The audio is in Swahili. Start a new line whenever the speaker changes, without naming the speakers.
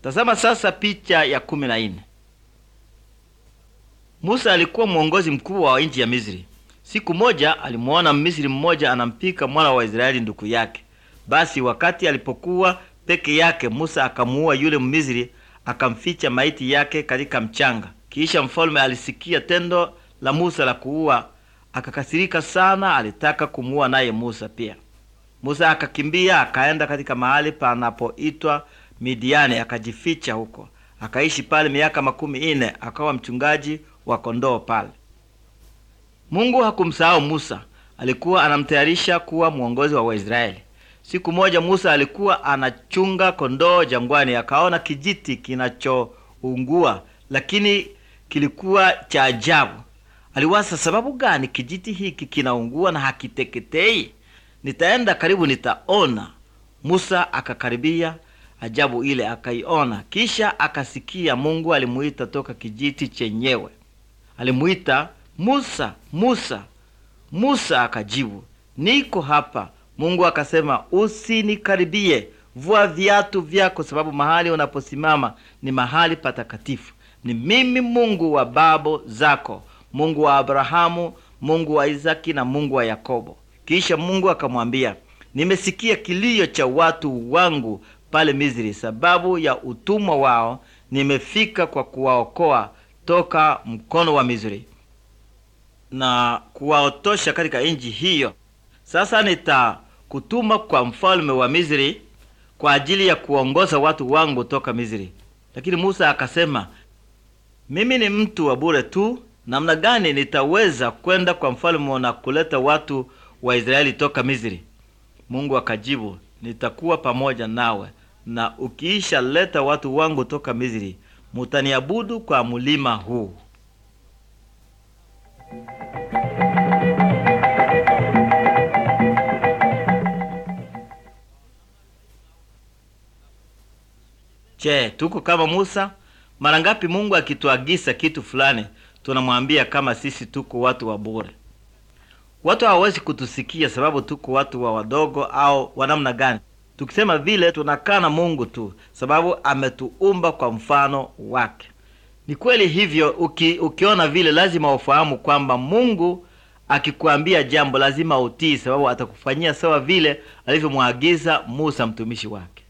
Tazama sasa picha ya kumi na nne. Musa alikuwa mwongozi mkubwa wa nchi ya Misri. Siku moja alimuona Mmisri mmoja anampika mwana wa Israeli ndugu yake. Basi wakati alipokuwa peke yake, Musa akamuua yule Mmisri, akamficha maiti yake katika mchanga. Kisha mfalme alisikia tendo la Musa la kuua, akakasirika sana, alitaka kumuua naye Musa pia. Musa akakimbia akaenda katika mahali panapoitwa Midiani, akajificha huko, akaishi pale miaka makumi ine, akawa mchungaji wa kondoo pale. Mungu hakumsahau Musa, alikuwa anamtayarisha kuwa mwongozi wa Waisraeli. Siku moja Musa alikuwa anachunga kondoo jangwani, akaona kijiti kinachoungua, lakini kilikuwa cha ajabu. Aliwaza, sababu gani kijiti hiki kinaungua na hakiteketei? Nitaenda karibu, nitaona. Musa akakaribia, ajabu ile akaiona. Kisha akasikia Mungu alimuita toka kijiti chenyewe, alimuita Musa, Musa. Musa akajibu, niko hapa. Mungu akasema, usinikaribie, vua viatu vyako, sababu mahali unaposimama ni mahali patakatifu. Ni mimi Mungu wa babo zako, Mungu wa Abrahamu, Mungu wa Isaki na Mungu wa Yakobo. Kisha Mungu akamwambia, nimesikia kilio cha watu wangu pale Misri, sababu ya utumwa wao. Nimefika kwa kuwaokoa toka mkono wa Misri na kuwaotosha katika nchi hiyo. Sasa nitakutuma kwa mfalme wa Misri kwa ajili ya kuongoza watu wangu toka Misri. Lakini Musa akasema, mimi ni mtu wa bure tu, namna gani nitaweza kwenda kwa mfalme na kuleta watu wa Israeli toka Misri? Mungu akajibu, nitakuwa pamoja nawe, na ukiisha leta watu wangu toka Misri, mutaniabudu kwa mulima huu. Je, tuko kama Musa? Mara ngapi Mungu akituagiza kitu fulani tunamwambia kama sisi tuko watu wa bure? Watu hawawezi kutusikia sababu tuko watu wa wadogo au wa namna gani. Tukisema vile tunakaa na Mungu tu, sababu ametuumba kwa mfano wake. Ni kweli hivyo. Uki, ukiona vile lazima ufahamu kwamba Mungu akikuambia jambo lazima utii, sababu atakufanyia sawa vile alivyomwagiza Musa mtumishi wake.